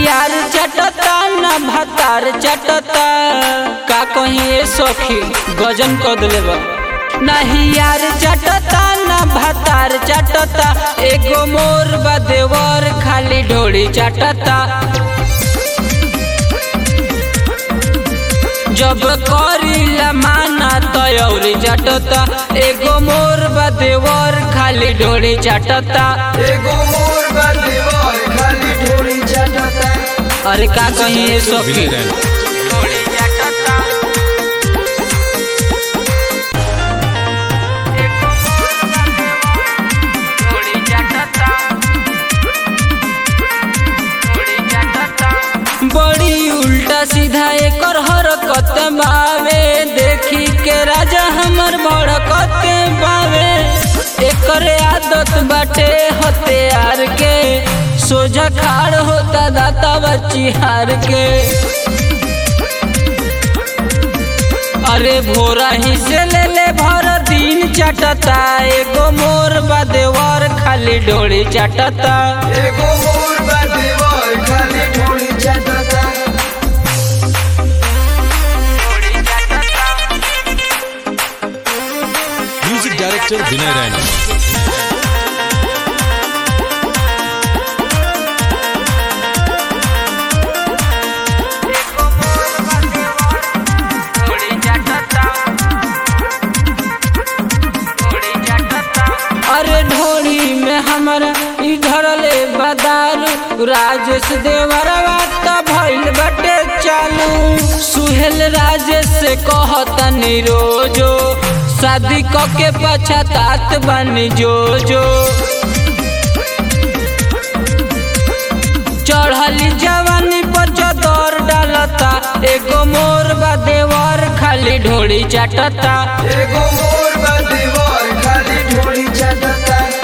यार चटता ना भतार चटता का कहीं सखी गजन कर दिले बा नहीं यार चटता ना भतार चटता एगो मोर बा देवर खाली ढोली चटता जब करीला माना तयौरी चटता एगो मोर बा देवर खाली ढोली चटता एगो मोर बा देवर खाली ढोली चटता अरे का कहीं ये सखी विनय रैना बड़ी उल्टा सीधा एकर हरकत बावे देखी के राजा हमर भड़कत बावे एकर आदत बाटे हथियार के सोझा खाड़ होता दाता बच्ची हार के अरे भोरा ही से ले ले भर दिन चटता एगो मोर बा देवर खाली डोली चटता एगो मोर बा देवर खाली ढोली चटता म्यूजिक डायरेक्टर विनय रैना अरे ढोली में हमारा इधर ले बदारू राजेश देवरवा त भइल बटे चालू सुहेल राजेश से कहतनी रोजो शादी क के पछतात बनी जो जो चढ़ली जवानी पर चदर डालता एगो मोर बा देवर खाली ढोली चाटता एगो मोर बा देवर खाली ढोली चटता